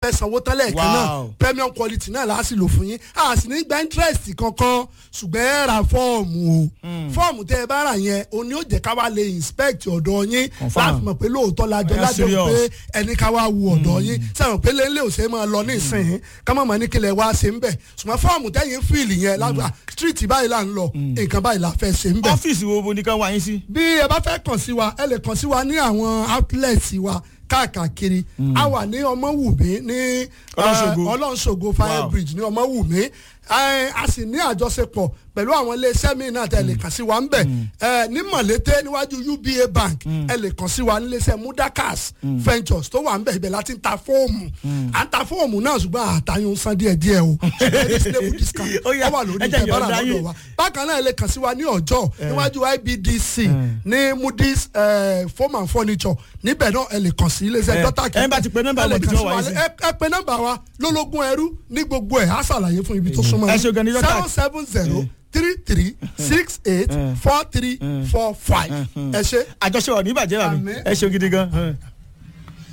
fẹ́ sanwó tán lẹ́ẹ̀kan náà Wow. premium quality náà láà sì lò fún yín a sì ní gba interest kankan ṣùgbọ́n ẹ ra fọ́ọ̀mù o fọ́ọ̀mù tẹ́ ẹ bá rà yẹn o ní ó jẹ́ ká wá lè inspect ọ̀dọ̀ yín Confirm. láti mọ̀ pé lóòótọ́ lájọ Yeah, lájọ serious. pé ẹni ká wá wu ọ̀dọ̀ yín sẹ́wọ̀n pé lélẹ̀ ò ṣe máa lọ ní ìsìn ká má mọ̀ ní kílẹ̀ wá ṣe ń bẹ̀ ṣùgbọ́n fọ́ọ̀mù tẹ́yìn fíìlì yẹn lágbà street báyìí là ń lọ nǹkan báyìí la fẹ́ ṣe ń bẹ̀ ọ́fíìsì wo bo ni ká wá yín sí. bí ẹ bá fẹ́ kàn sí wa ẹ lè kàn sí wa ní àwọn outlets wa káàkiri a wà ní ọmọwùmí ní Ọlọ́ṣogbo. eh, ọlọ́ṣogbo fire Wow. bridge ní ọmọwùmí Eh, a sì ní àjọṣepọ̀ pẹ̀lú àwọn iléeṣẹ́ míì náà tẹ̀ lè kàn sí wa ń bẹ̀ Eh, ní mọ̀lété níwájú uba bank ẹ lè kàn sí wa níléeṣẹ́ mudakas ventures tó wà ń bẹ̀ ibẹ̀ láti ń ta fóòmù à ń ta fóòmù náà ṣùgbọ́n àtàyùn san díẹ̀ díẹ̀ o ṣùgbọ́n reasonable discount Ó yá, ó wà lórí ẹ jẹ́ ìtẹ̀bára yọ̀ǹda lọ́dọ̀ yín. wa bákan náà ẹ lè kàn sí wa ní ọjọ́ níwájú ibdc ní moody's eh, foam and furniture níbẹ̀ náà ẹ lè kàn sí iléeṣẹ́ Eh, dọ́tà ẹ bá ti pe nọ́mbà wọ̀ bí tí wọ́n wáyé sí. ẹ pe nọ́mbà wa lólógún ẹrú ní gbogbo ẹ̀ á ṣàlàyé fún ibi tó súnmọ́ Ẹ ṣe gan ni dọ́tà. seven seven zero three three six eight four three four five ẹ ṣe. àjọṣe ọ̀ ní ìbàjẹ́ wà mí Àmín. ẹ ṣeun gidi gan.